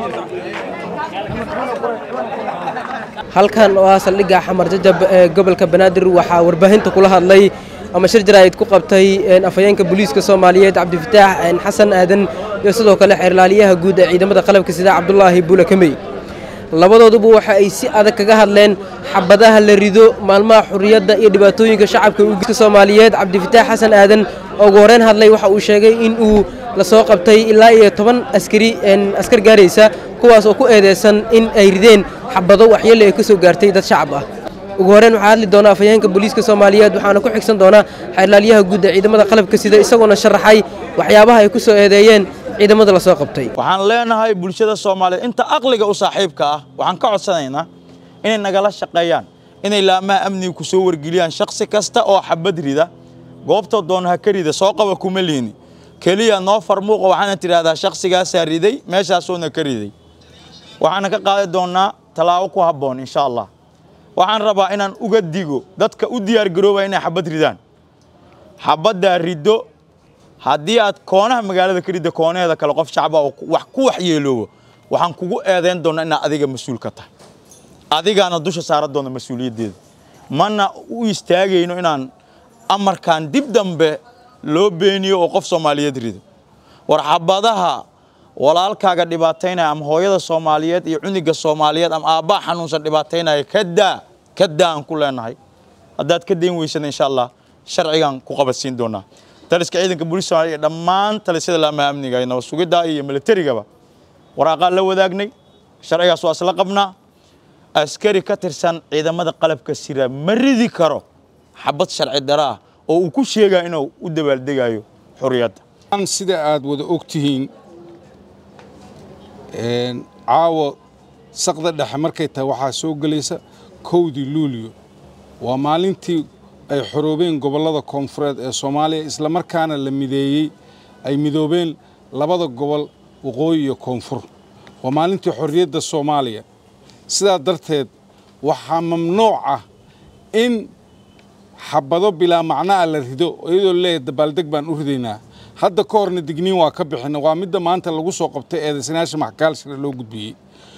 halkan oo ah saldhigga xamar jajab ee gobolka banaadir waxaa warbaahinta kula hadlay ama shir jaraa'id ku qabtay afhayeenka booliiska soomaaliyeed cabdifataax xasan aadan iyo sidoo kale xeerlaaliyaha guud ee ciidamada qalabka sida cabdulaahi buule kamey labadooduba waxa ay si adag kaga hadleen xabadaha la rido maalmaha xurriyadda iyo dhibaatooyinka shacabka uiska soomaaliyeed cabdifataax xasan aadan oo ugu horreyn hadlay waxa uu sheegay in uu la soo qabtay ilaa iyo toban askari askar gaaraysa kuwaas oo ku eedeysan in ay rideen xabado waxyeelle ay ka soo gaartay dad shacab ah ugu horreyn waxaa hadli doona afhayeenka booliiska soomaaliyeed waxaana ku xigsan doonaa xeerlaaliyaha guud ee ciidamada qalabka sida isagoona sharaxay waxyaabaha ay ku soo eedeeyeen ciidamada la soo qabtay waxaan leenahay bulshada soomaaliyeed inta aqliga u saaxiibka ah waxaan ka codsanaynaa inay nagala shaqeeyaan inay laamaha amniga ku soo wargeliyaan shakhsi kasta oo xabad rida goobta doon ha ka rida soo qaba kuma liini keliya noo farmuuqa waxaana tidhaahdaa shakhsigaasaa riday meeshaasoona ka riday waxaana ka qaadi doonnaa tallaabo ku habboon insha allah waxaan rabaa inaan uga digo dadka u diyaargaroobaya inay xabad ridaan xabaddaa riddo haddii aad koonaha magaalada ka ridda koonaheeda kale qof shacba oo wax ku waxyeeloobo waxaan kugu eedayn doonnaa inaad adiga mas-uul ka tahay adigaana dusha saaran doona mas-uuliyaddeeda mana u istaagayno inaan amarkan dib dambe loo beeniyo oo qof soomaaliyeed rido war xabadaha walaalkaaga dhibaataynaya ama hooyada soomaaliyeed iyo cuniga soomaaliyeed ama aabbaa xanuunsan dhibaataynaya kadaa kadaa aan ku leenahay haddaad ka dayn weysana insha allah sharcigaan ku qabadsiin doonaa taliska ciidanka booliis soomaaliya iyo dhammaan talisyada laamaha amniga iyo nabad sugidda iyo militarigaba waraaqaan la wadaagnay sharcigaas waa isla qabnaa askari ka tirsan ciidamada qalabka sira ma ridi karo xabad sharci daro ah oo uu ku sheegaa inuu u dabaaldegayo xurriyadda sida aad wada og tihiin caawa saqda dhexe markay tahay waxaa soo gelaysa kowdii luulyo waa maalintii ay xoroobeen gobollada koonfureed ee soomaaliya islamarkaana la mideeyey ay midoobeen labada gobol waqooyi iyo koonfur waa maalintii xorriyadda soomaaliya sidaa darteed waxaa mamnuuc ah in xabado bilaa macna'a la rido iyadoo leeyahay dabaaldeg baan u ridaynaa hadda ka horna digniin waa ka bixina waa midda maanta lagu soo qabtay eedaysanaasha maxkaalshira loo gudbiyey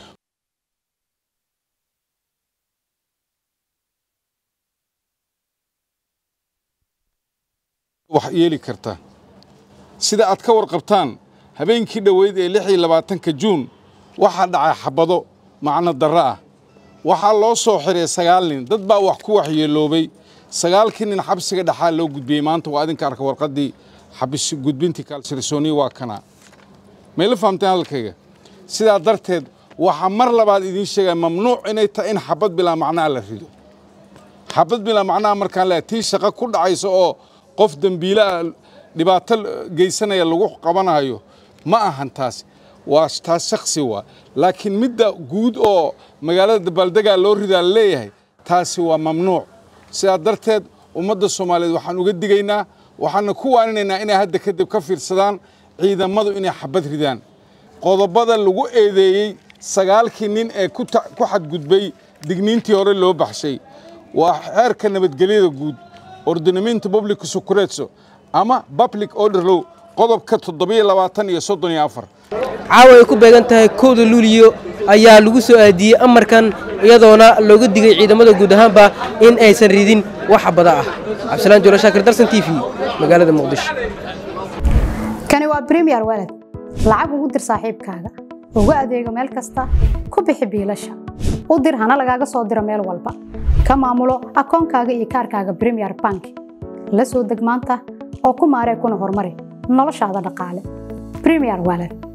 wax yeeli karta sida aad ka warqabtaan habeenkii dhoweyd ee lix iyo labaatanka juun waxaa dhacay xabado macno darro ah waxaa loo soo xiray sagaal nin dad baa wax ku waxyeeloobay sagaalkii nin xabsiga dhexaa loo gudbiyey maanta waa idinka arka warqaddii xabis gudbintii kaalsirisooniya waa kanaa mayla fahamteen hadalkayga sidaa darteed waxaa mar labaad idiin sheegaya mamnuuc inay tahay in xabad bilaa macnaha la rido xabad bilaa macnaha markaan leeyahay tii shaqo ku dhacaysa oo qof dembiilaah dhibaato geysanaya lagu qabanayo ma ahan taas waa taas shaksi waa laakiin midda guud oo magaalada dabaaldegaa loo ridaa la leeyahay taasi waa mamnuuc sidaa darteed ummadda soomaaliyeed waxaan uga digaynaa waxaana ku waaninaynaa inay hadda kadib ka fiirsadaan ciidamadu inay xabad ridaan qodobada lagu eedeeyey sagaalkii nin ee ku xadgudbay digniintii hore loo baxshay waa xeerka nabadgelyada guud ordinamento public sucuretso ama public order law qodobka toddobiyo labaatan iyo soddon iyo afar caawa ay ku beegan tahay kowda luuliyo ayaa lagu soo aadiyey amarkan iyadoona looga digay ciidamada guud ahaanba in aysan ridin wax xabada ah cabdisalaan jolo shaakir darsan t v magaalada muqdisho kani waa bremiyer walad lacag ugu dir saaxiibkaaga ugu adeego meel kasta ku bixi biilasha u dir hana lagaaga soo diro meel walba ka maamulo akoonkaaga iyo kaarkaaga bremiyer bank la soo deg maanta oo ku maaree kuna horumari noloshaada dhaqaale bremiyer walad